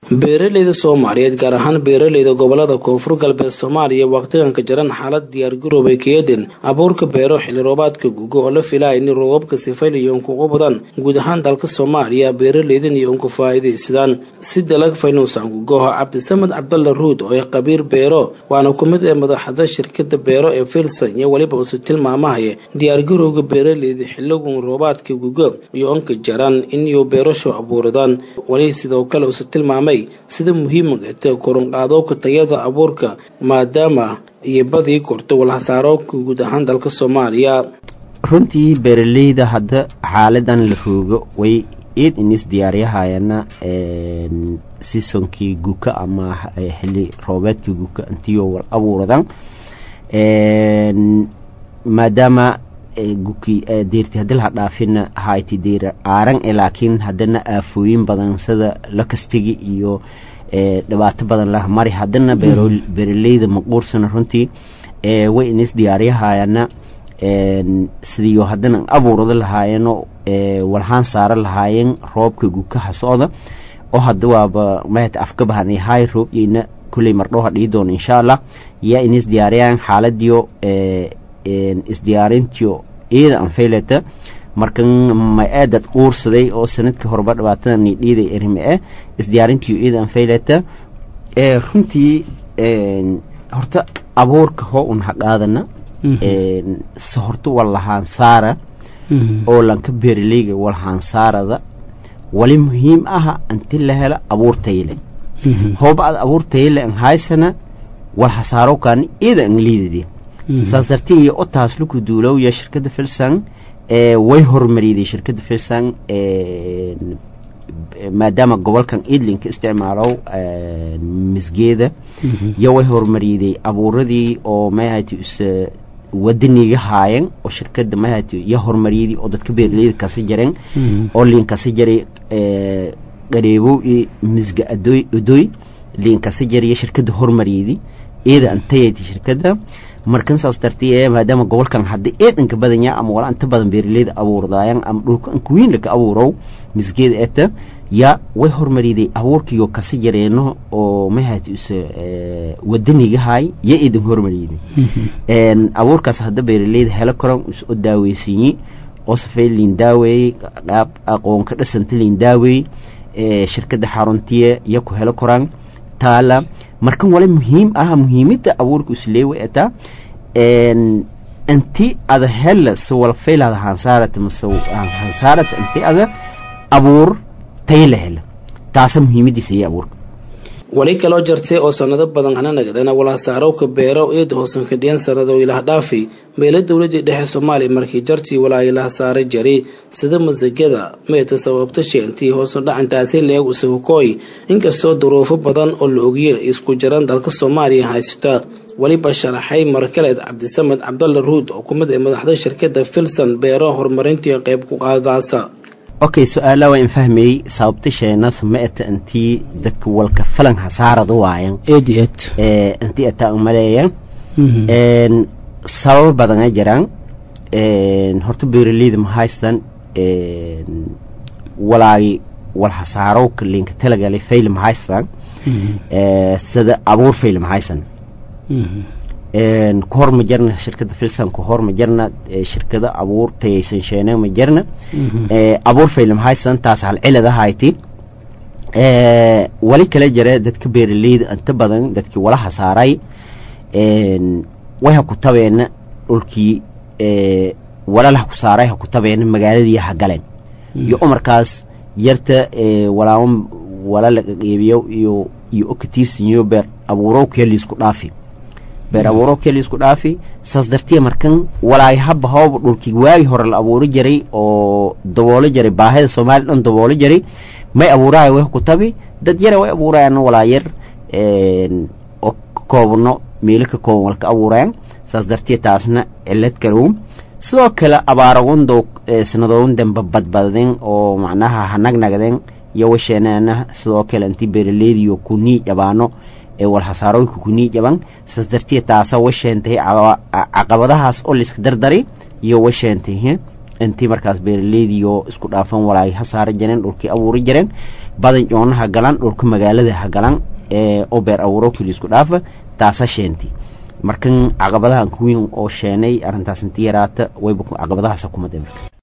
beeraleyda soomaaliyeed gaar ahaan beeraleyda gobolada koonfur galbeed soomaaliya waqtiganka jaran xaalad diyaargaroobay keedin abuurka beero xilli roobaadka gugo oo la filaya in roobabka sifayliyo unkugu badan guud ahaan dalka soomaaliya beeraleydan iyo unku faa'iidaysadaan si dalag faynuusan gugoho cabdisamed cabdalla ruud oo ah qabiir beero waana ku mid ee madaxda shirkada beero ee filson iyo weliba usu tilmaamahaya diyaargarowga beeraleyda xiligun roobaadka gugo iyo unka jaran inuu beerasho abuuradaan weli sidoo kale usu tilmaamay sida muhiimka ta korunqaadowka tayada abuurka maadaama iyo badii korto walhasaarooka guud ahaan dalka soomaaliya runtii beeraleyda hadda xaaladan la roogo way iid inis diyaariyahayana sisonkii guka ama xili roobeedkii guka intiyo wal abuuradan maadaama guki deerti hadii laha dhaafina hayti deer aaran e laakiin haddana aafooyin badan sida lakastigi iyo dhibaato badan lah mari haddana beeraleyda maquursana runtii way inis diyaariyahayana sidiyo haddana abuurada lahaayeno walhaan saara lahaayeen roobka gukaha socda oo hadda waaba mahata afkabahan hay roob iyna kulley mardhoha dhihi doona insha allah yaa inis diyaariyaan xaaladiyo isdiyaarintiyo iyada anfaylata markan ma-aadad uursaday oo sanadkii horeba dhibaatada nidhiiday erime eh isdiyaarintiyo iyada anfaylata runtii horta abuurka hoo un haqaadana se horta walahaan saara oo lanka beeraleyga walahaan saarada wali muhiim aha inti la helo abuur tayle hooba ad abuur tayle an haysana wal hasaaro kaani iyada an liidadi saas dartii iyo otaas luku duulowya shirkadda filsan way hormariyday shirkadda filsan maadaama gobolkan idlinka isticmaalow misgeeda yo way hormariyday abuuradii oo mahati wadaniga haayeen oo shirkada mahati yo hormariyadii oo dadka beeraleyda kasi jareen oo liin kasi jaray qareebow iyo misga adoy adoy liin kasi jariyo shirkada hormariyadii iyada antayati shirkada markan saas dartee maadaama gobolkan hadda eedanka badanya ama wala inta badan beeraleyda abuurdaayan ama dhulka ankuwiin laka abuurow misgeeda eta yaa way hormariday abuurkiyo kasi jareeno oo mahati use wadanigahay ya idin hormariyday abuurkaas hadda beeraleyda helo karan is o daaweysinyi oo safay liin daaweeyey qaab aqoonka dhasanta liin daaweeyey shirkada xaruntiye ya ku helo koraan taala markan wala muhiim ah muhiimada abuurka isleewa eta inti ada hela se wala faylada hansaarata mase hansaarata inti ada abuur tayla hela taasa muhiimadiisa iyo abuurka wali kaloo jartay oo sanado badan ana nagdana walhasaarowka beero eeda hoosan kadhiyan sanado ilaha dhaafi meelo dowladii dhexe soomaaliya markii jartii walaa ilaha saara jari sida masagada meeta sababta sheentii hoosu dhacantaasi leeg usahukooy inkastoo duruufo badan oo la ogiye isku jaran dalka soomaaliya haysata weliba sharaxay markaleed cabdisamed cabdalla ruud oo kumid ee madaxda shirkada filson beero horumarintii qayb ku qaadaasa okay su-aala waa in fahmayey sababta sheenas ma eta intii dadka walka falan hasaarada waayan ed ed intii ataa umaleeya sababo badana jiraan horta beeraleyda ma haystan walaagi wal hasaarowka linka talagalay fayle ma haystan sida abuur fayle ma haysan ku hor ma jarna shirkada filsan ku hor ma jarna shirkada abuur tayaysan sheene ma jarna abuur faylem haysan taas hal cilad ahayti wali kala jira dadka beeraleyda inta badan dadkii wala hasaaray way ha ku tabeena dhulkii walala ha ku saaray ha ku tabeena magaaladii ha galeen iyo umarkaas yarta walaawan wala laga qeybiyo iyo iyo okatiirsinyo beer abuurow keeliisku dhaafi beer abuuro keli isku dhaafi saas dartiya markan walaay haba hooba dhulkii waagi hore la abuuri jiray oo daboolo jiray baahida soomaaliya dhan daboolo jiray may abuuraaya way ku tabi dad yara way abuurayaan walaa yar oo ka koobno meelo ka kooban walka abuurayaan saas dartiya taasna cilad kalow sidoo kale abaaragundow sanadoon dambe badbadden oo macnaha hanagnagden iyo washeenana sidoo kale intii beeraleydiyo kunii jabaano ee walhasaarooyinka kunii jaban saas dartiya taasa washeentay caqabadahaas oo layska dardari iyo washeentay intii markaas beeraleydiyo isku dhaafan walaay ha saara jireen dhulkii abuuri jireen badan joona ha galan dhulka magaalada ha galan oo beer abuuro keli isku dhaafa taasa sheenti markan caqabadahan kuwiin oo sheenay arrintaas inti yaraata wayba caqabadahaasa kuma dhimay